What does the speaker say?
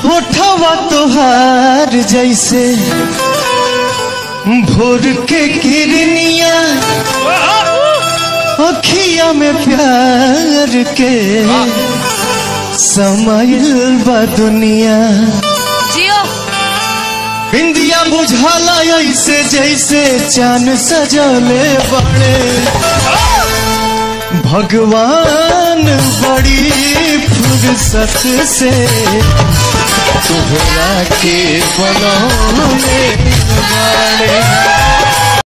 होठवा तोहार जैसे भोर के किरनिया अखिया में प्यार के समाइल बा दुनिया जियो इंदिया बुझाला ऐसे जैसे चांद सजले बड़े भगवान बड़ी फुर्सत से तुहरा के बनौले बाड़े